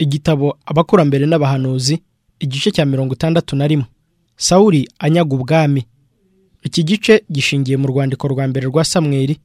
igitabo abakurambere n'abahanuzi igice cya mirongo itandatu na rimwe sawuri anyaga ubwami iki gice gishingiye mu rwandiko rwa mbere rwa samweri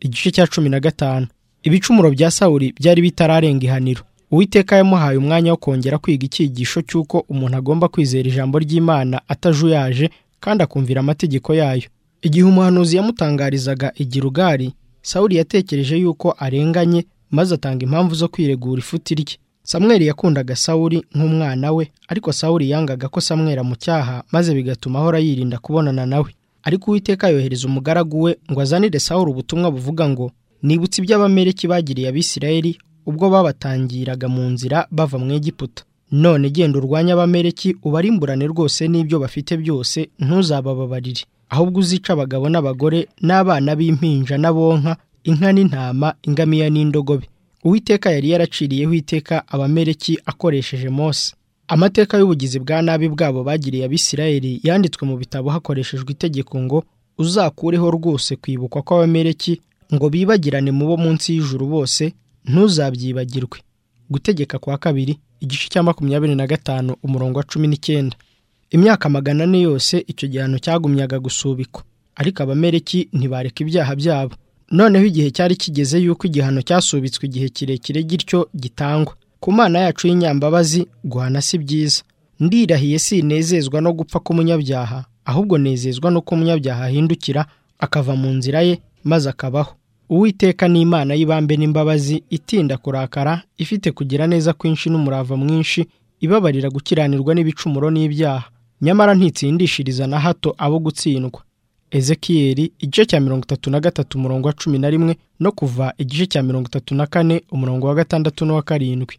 igice cya cumi na gatanu ibicumuro bya sawuri byari bitararenga ihaniro uwiteka yamuhaye umwanya wo kongera kwiga icyigisho cy'uko umuntu agomba kwizera ijambo ry'imana atajuyaje kandi akumvira amategeko yayo igihe umuhanuzi yamutangarizaga igirugari sawuri yatekereje yuko arenganye maze atanga impamvu zo kwiregura ifuti rye samweri yakundaga sawuri nk'umwana we ariko sawuri yangaga ko samweri amucyaha maze bigatuma ahora yirinda kubonana nawe ariko uwiteka yohereza umugaragu we ngo azanire sawuri ubutumwa buvuga ngo nibutse ibyo abamereki bagiriye abisirayeli ubwo babatangiraga mu nzira bava mu egiputa none genda urwanya abamereki ubarimburane rwose n'ibyo bafite byose ntuzabababarire ahubwo uzica abagabo n'abagore n'abana b'impinja n'abonka inka n'intama ingamiya n'indogobe uwiteka yari yaraciriyeho iteka abamereki akoresheje mose amateka y'ubugizi bwa nabi bwabo bagiriye abisirayeli yanditswe mu bitabo hakoreshejwe itegeko ngo uzakureho rwose kwibukwa kw'abamereki ngo bibagirane mu bo munsi y'ijuru bose ntuzabyibagirwe gutegeka kwa kabiri igice cya makumyabiri na gatanu umurongo wa cumi n'icyenda imyaka magana ane yose icyo gihano cyagumyaga gusubikwa ariko abamereki ntibareka ibyaha byabo noneho igihe cyari kigeze yuko igihano cyasubitswe igihe kirekire gityo gitangwa ku mana yacu y'inyambabazi guhana si byiza ndirahiye sinezezwa no gupfa k'umunyabyaha ahubwo nezezwa no ko umunyabyaha ahindukira akava mu nzira ye maze akabaho uwiteka ni imana y'ibambe n'imbabazi itinda kurakara ifite kugira neza kwinshi n'umurava mwinshi ibabarira gukiranirwa n'ibicumuro n'ibyaha nyamara ntitsindishiriza na hato abo gutsindwa ezekiyeri igice cya mirongo itatu na gatatu umurongo wa cumi na rimwe no kuva igice cya mirongo itatu na kane umurongo wa gatandatu n'uwa karindwi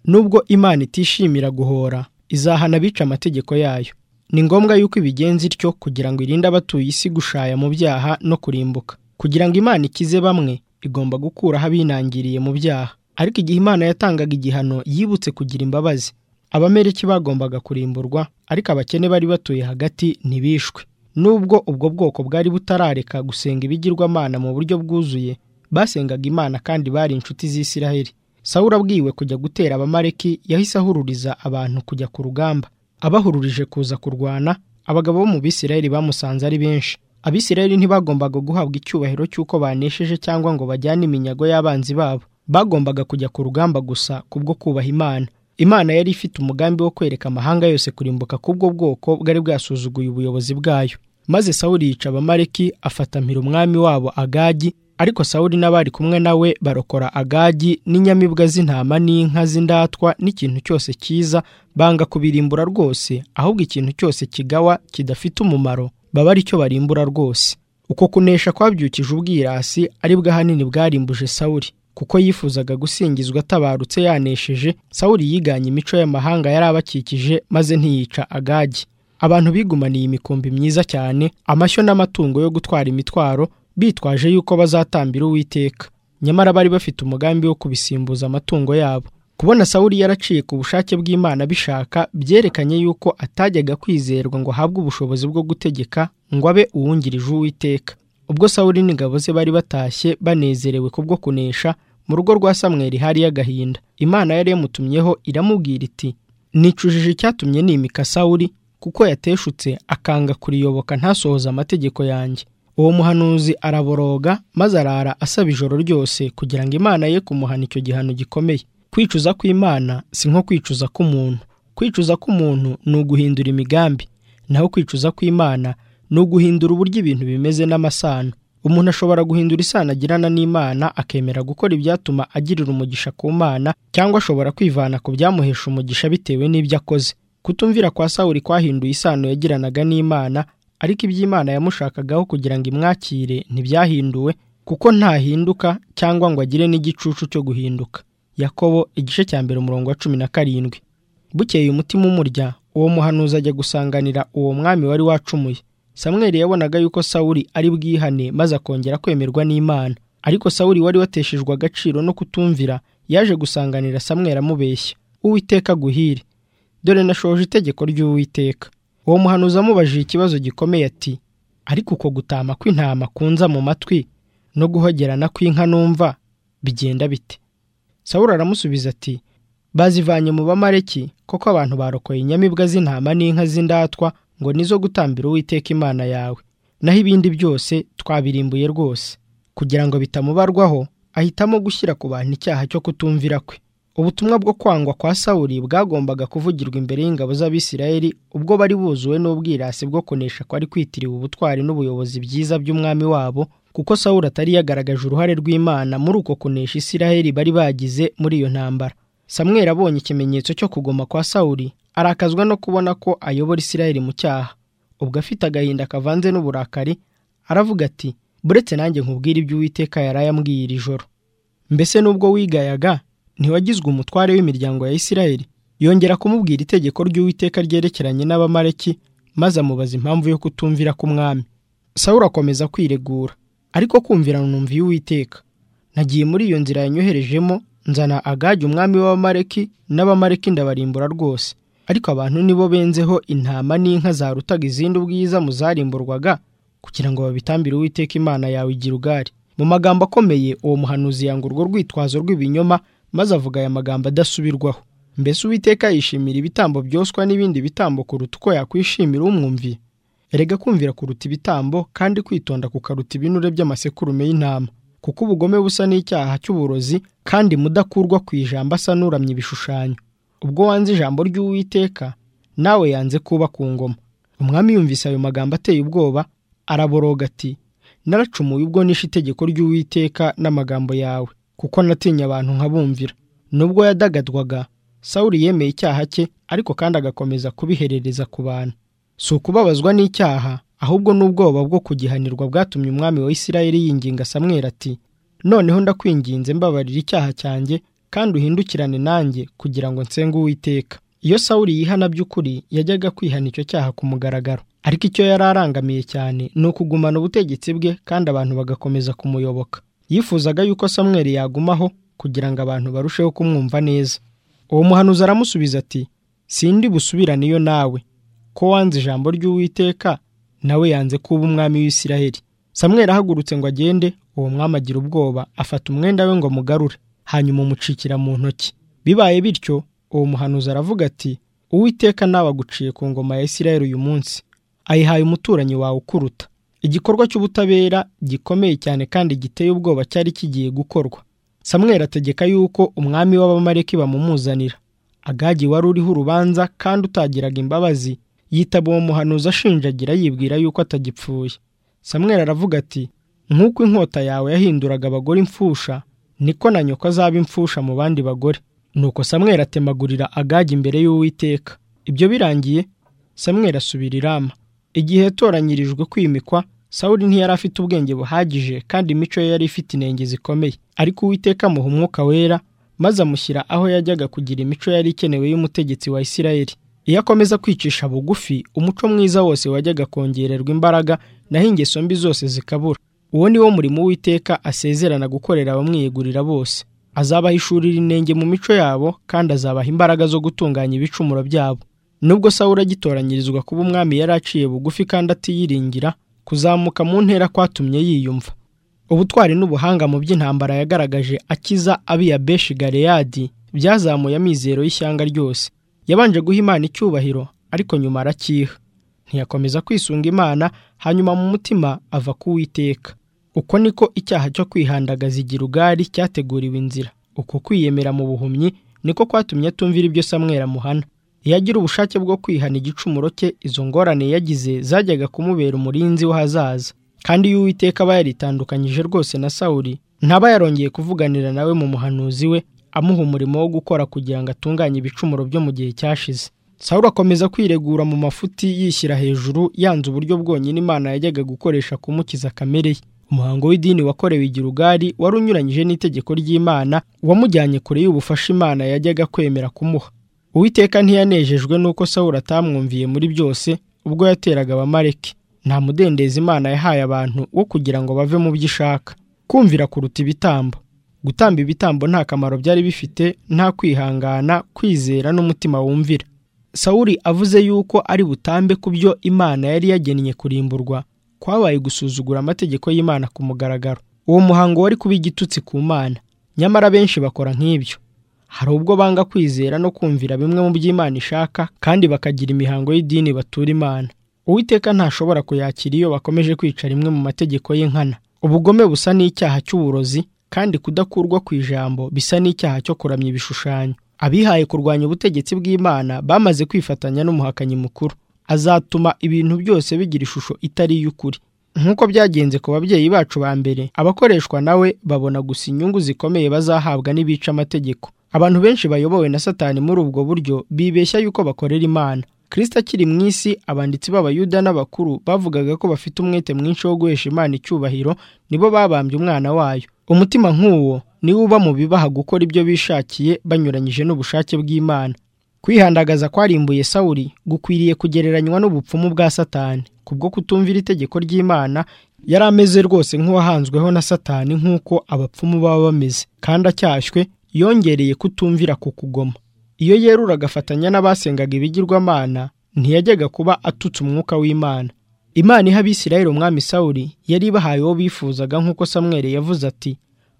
nubwo imana itishimira guhora izahana abica amategeko yayo ni ngombwa yuko ibigenza ityo kugira ngo irinde abatuye isi gushaya mu byaha no kurimbuka kugira ngo imana ikize bamwe igomba gukuraho abinangiriye mu byaha ariko igihe imana yatangaga igihano yibutse kugira imbabazi abameriki bagombaga kurimburwa ariko abakene bari batuye hagati ntibishwe nubwo ubwo bwoko bwari butarareka gusenga ibigirwamana mu buryo bwuzuye basengaga imana kandi bari inshuti z'isiraheli sawura abwiwe kujya gutera abamareki yahise ahururiza abantu kujya ku rugamba abahururije kuza kurwana abagabo bo mu bisiraheli bamusanze ari benshi abisirayeli ntibagombaga guhabwa icyubahiro cy'uko banesheje cyangwa ngo bajyane iminyago y'abanzi babo bagombaga kujya ku rugamba gusa kubwo kubaha imana imana yari ifite umugambi wo kwereka amahanga yose kurimbuka k'ubwo bwoko bwari bwasuzuguye ubuyobozi bwayo maze sawuri yica abamareki afata mpira umwami wabo agagi ariko sawuri n'abari kumwe nawe barokora agagi n'inyamibwa z'intama n'inka z'indatwa n'ikintu cyose cyiza banga kubirimbura rwose ahubwo ikintu cyose kigawa kidafite umumaro baba ari cyo barimbura rwose uko kunesha kwabyukije ubwirasi ari bwo ahanini bwarimbuje sawuri kuko yifuzaga gusingizwa atabarutse yanesheje sawuri yiganye imico y'amahanga yari abakikije maze ntiyica agagi abantu bigumaniye imikumbi myiza cyane amashyo n'amatungo yo gutwara imitwaro bitwaje yuko bazatambira uwiteka nyamara bari bafite umugambi wo kubisimbuza amatungo yabo kubona sawuri yaraciye ku bushake bw'imana bishaka byerekanye yuko atajyaga kwizerwa ngo ahabwe ubushobozi bwo gutegeka ngo abe uwungirije uwiteka ubwo sawuri n'ingabo ze bari batashye banezerewe kubwo kunesha mu rugo rwa samweri hariyo agahinda imana yari yamutumyeho iramubwira iti nicujije icyatumye nimika sawuri kuko yateshutse akanga kuriyoboka ntasohoze amategeko yanjye uwo muhanuzi araboroga maze arara asaba ijoro ryose kugira ngo imana ye kumuhana icyo gihano gikomeye kwicuza kw'imana si nko kwicuza k'umuntu kwicuza k'umuntu ni uguhindura imigambi naho kwicuza kw'imana ni uguhindura uburyo ibintu bimeze n'amasano umuntu ashobora guhindura isano agirana n'imana akemera gukora ibyatuma agirira umugisha ku mana cyangwa ashobora kwivana ku byamuhesha umugisha bitewe n'ibyo akoze kutumvira kwa sawuri kwahinduye isano yagiranaga n'imana ariko iby'imana yamushakagaho kugira ngo imwakire ntibyahinduwe kuko ntahinduka cyangwa ngo agire n'igicucu cyo guhinduka yakobo igice cya mbere umurongo wa cumi na karindwi bukeye umutima umurya uwo muhanuzi ajya gusanganira uwo mwami wari wacumuye samweri yabonaga yuko sawuri ari bwihane maze akongera kwemerwa n'imana ariko sawuri wari wateshejwe agaciro no kutumvira yaje gusanganira samweri amubeshya uwiteka aguhire dore nashoje itegeko ry'uwiteka uwo muhanuzi amubajije ikibazo gikomeye ati ariko uko gutama kw'intama kunza mu matwi no guhogerana kw'inka numva bigenda bite sawuri aramusubiza ati bazivanye mu bamareki koko abantu barokoye inyamibwa z'intama n'inka z'indatwa ngo nizo gutambira uwiteka imana yawe naho ibindi byose twabirimbuye rwose kugira ngo bitamubarwaho ahitamo gushyira ku bantu icyaha cyo kutumvira kwe ubutumwa bwo kwangwa kwa sawuri bwagombaga kuvugirwa imbere y'ingabo z'abisirayeli ubwo bari buzuwe n'ubwirasi bwo kunesha kwari kwitiriwe ubutwari n'ubuyobozi byiza by'umwami wabo kuko sawuri atari yagaragaje uruhare rw'imana muri uko kunesha isirayeli bari bagize muri iyo ntambara samweri abonye ikimenyetso cyo kugoma kwa sawuri arakazwa no kubona ko ayobora isirayeli mu cyaha ubwo afite agahinda kavanze n'uburakari aravuga ati buretse nanjye nkubwire ibyo uwiteka yari ayambwiye iri joro mbese n'ubwo wigayaga ntiwagizwe umutware w'imiryango ya isirayeli yongera kumubwira itegeko ry'uwiteka ryerekeranye n'abamareki maze amubaza impamvu yo kutumvira k'umwami sawura akomeza kwiregura ariko kumvira numviye uwiteka nagiye muri iyo nzira yanyoherejemo nzana agage umwami w'abamareki n'abamareki ndabarimbura rwose ariko abantu nibo benzeho intama n'inka zarutaga izindi ubwiza mu zarimburwaga kugira ngo babitambire uwiteka imana yawe igira ugari mu magambo akomeye uwo muhanuzi yanga urwo rwitwazo rw'ibinyoma maze avuga aya magambo adasubirwaho mbese uwiteka yishimira ibitambo byoswa n'ibindi bitambo kuruta uko yakwishimira umwumviye erega kumvira kuruta ibitambo kandi kwitonda kukaruta ibinure by'amasekurume y'intama kuko ubugome busa n'icyaha cy'uburozi kandi mudakurwa ku ijambo asa n'uramye ibishushanyo ubwo wanze ijambo ry'uwiteka nawe yanze kuba ku ngoma umwami yumvise ayo magambo ateye ubwoba araboroga ati naracumuye ubwo nishe itegeko ry'uwiteka n'amagambo yawe kuko natinya abantu nkabumvira nubwo yadagadwaga sawuri yemeye icyaha cye ariko kandi agakomeza kubiherereza ku bantu si ukubabazwa n'icyaha ahubwo n'ubwoba bwo kugihanirwa bwatumye umwami wa isirayeli yinginga samwera ati noneho ndakwinginze mbabarira icyaha cyanjye kandi uhindukirane nanjye kugira ngo nsenge uwiteka iyo sawuri yihana by'ukuri yajyaga kwihana icyo cyaha ku mugaragaro ariko icyo yari arangamiye cyane ni ukugumana ubutegetsi bwe kandi abantu bagakomeza kumuyoboka yifuzaga yuko samweri yagumaho kugira ngo abantu barusheho kumwumva neza uwo muhanuzi aramusubiza ati sindi busubirane iyo nawe ko wanze ijambo ry'uwiteka nawe yanze kuba umwami w'isiraheli samweri ahagurutse ngo agende uwo mwami agira ubwoba afata umwenda we ngo amugarure hanyuma umucikira mu ntoki bibaye bityo uwo muhanuzi aravuga ati uwiteka nawe aguciye ku ngoma ya isiraheli uyu munsi ayihaye umuturanyi wawe ukuruta igikorwa cy'ubutabera gikomeye cyane kandi giteye ubwoba cyari kigiye gukorwa samweri ategeka yuko umwami w'abamareki bamumuzanira agagi wari uriho urubanza kandi utagiraga imbabazi yitaba uwo muhanuzi ashinjagira yibwira yuko atagipfuye samweri aravuga ati nk'uko inkota yawe yahinduraga abagore imfusha niko na nyoko azaba imfusha mu bandi bagore nuko samweri atemagurira agagi imbere y'uwiteka ibyo birangiye samweri asubira irama igihe yatoranyirijwe kwimikwa sawuri ntiyari afite ubwenge buhagije kandi imico ye yari ifite inenge zikomeye ariko uwiteka amuha umwuka wera maze amushyira aho yajyaga kugira imico yari ikenewe y'umutegetsi wa isirayeli iyo akomeza kwicisha bugufi umuco mwiza wose wajyaga kongererwa imbaraga naho ingeso mbi zose zikabura uwo ni wo murimo w'iteka asezerana gukorera abamwiyegurira bose azabaha ishuri rinenge mu mico yabo kandi azabaha imbaraga zo gutunganya ibicumuro byabo nubwo sawura agitoranyirizwa kuba umwami yari aciye bugufi kandi atiyiringira kuzamuka mu ntera kwatumye yiyumva ubutwari n'ubuhanga mu by'intambara yagaragaje akiza abiya beshi gareyadi byazamuye amizero y'ishyanga ryose yabanje guha imana icyubahiro ariko nyuma arakiha ntiyakomeza kwisunga imana hanyuma mu mutima ava kuwiteka uko niko icyaha cyo kwihandagaza igirugari cyateguriwe inzira uko kwiyemera mu buhumyi niko kwatumye atumvira ibyo samwera muhana iyo agira ubushake bwo kwihana igicumuro cye izo ngorane yagize zajyaga kumubera umurinzi w'ahazaza kandi iyo uwiteka aba yaritandukanyije rwose na sawuri ntaba yarongeye kuvuganira nawe mu muhanuzi we amuha umurimo wo gukora kugira ngo atunganye ibicumuro byo mu gihe cyashize sawuri akomeza kwiregura mu mafuti yishyira hejuru yanze uburyo bwonyine imana yajyaga gukoresha kumukiza kamere ye umuhango w'idini wakorewe igirugari wari unyuranyije n'itegeko ry'imana wamujyanye kure y'ubufasha imana yajyaga kwemera kumuha uwiteka ntiyanejejwe n'uko sawura atamwumviye muri byose ubwo yateraga abamareki nta mudendezi imana yahaye abantu wo kugira ngo bave mu byo ishaka kumvira kuruta ibitambo gutamba ibitambo nta kamaro byari bifite nta kwihangana kwizera n'umutima wumvira sawuri avuze yuko ari butambe ku byo imana yari yagennye kurimburwa kwabaye gusuzugura amategeko y'imana ku mugaragaro uwo muhango wari kuba igitutsi ku mana nyamara benshi bakora nk'ibyo hari ubwo banga kwizera no kumvira bimwe mu by'Imana ishaka kandi bakagira imihango y'idini batura Imana Uwiteka ntashobora kuyakira iyo bakomeje kwica rimwe mu mategeko y'inkana ubugome busa n'icyaha cy'uburozi kandi kudakurwa ku ijambo bisa n'icyaha cyo kuramya ibishushanyo abihaye kurwanya ubutegetsi bw'Imana bamaze kwifatanya n'umuhakanyi mukuru azatuma ibintu byose bigira ishusho itari iy'ukuri nk'uko byagenze ku babyeyi bacu ba mbere abakoreshwa nawe babona gusa inyungu zikomeye bazahabwa n'ibica amategeko abantu benshi bayobowe na satani muri ubwo buryo bibeshya yuko bakorera imana kirisita akiri mu isi abanditsi b'abayuda n'abakuru bavugaga ko bafite umwete mwinshi wo guhesha imana icyubahiro nibo babambye umwana wayo umutima nk'uwo niwo uba mu bibaha gukora ibyo bishakiye banyuranyije n'ubushake bw'imana kwihandagaza kwarimbuye sawuri gukwiriye kugereranywa n'ubupfumu bwa satani kubwo kutumvira itegeko ry'imana yari ameze rwose nk'uwahanzweho na satani nk'uko abapfumu baba bameze kandi acyashywe yongereye kutumvira ku kugoma iyo yerura agafatanya n'abasengaga ibigirwamana ntiyajyaga kuba atutse umwuka w'imana imana iha abisirayeli umwami sawuri yari ibahaye uwo bifuzaga nk'uko samweri yavuze ati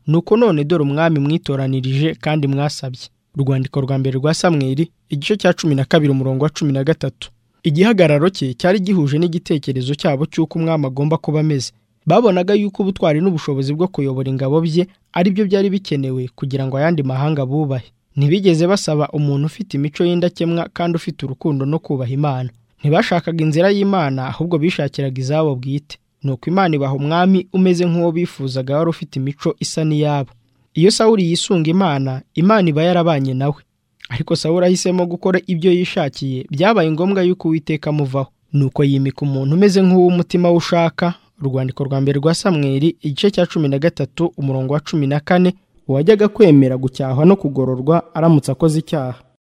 nuko none dore umwami mwitoranirije kandi mwasabye urwandiko rwa mbere rwa samweri igice cya cumi na kabiri umurongo wa cumi na gatatu igihagararo cye cyari gihuje n'igitekerezo cyabo cy'uko umwami agomba kuba ameze babonaga yuko ubutwari n'ubushobozi bwo kuyobora ingabo bye ari byo byari bikenewe kugira ngo ayandi mahanga bubahe ntibigeze basaba umuntu ufite imico y'indakemwa kandi ufite urukundo no kubaha imana ntibashakaga inzira y'imana ahubwo bishakiraga izabo bwite nuko imana ibaha umwami umeze nk'uwo bifuzaga wari ufite imico isa n'iyabo iyo sawuri yisunga imana imana iba yarabanye nawe ariko sawuri ahisemo gukora ibyo yishakiye byabaye ngombwa yuko uwiteka amuvaho nuko yimika umuntu umeze nk'uw'umutima we ushaka urwandiko rwa mbere rwa samweri igice cya cumi na gatatu umurongo wa cumi na kane uwajyaga kwemera gucyahwa no kugororwa aramutse akoze icyaha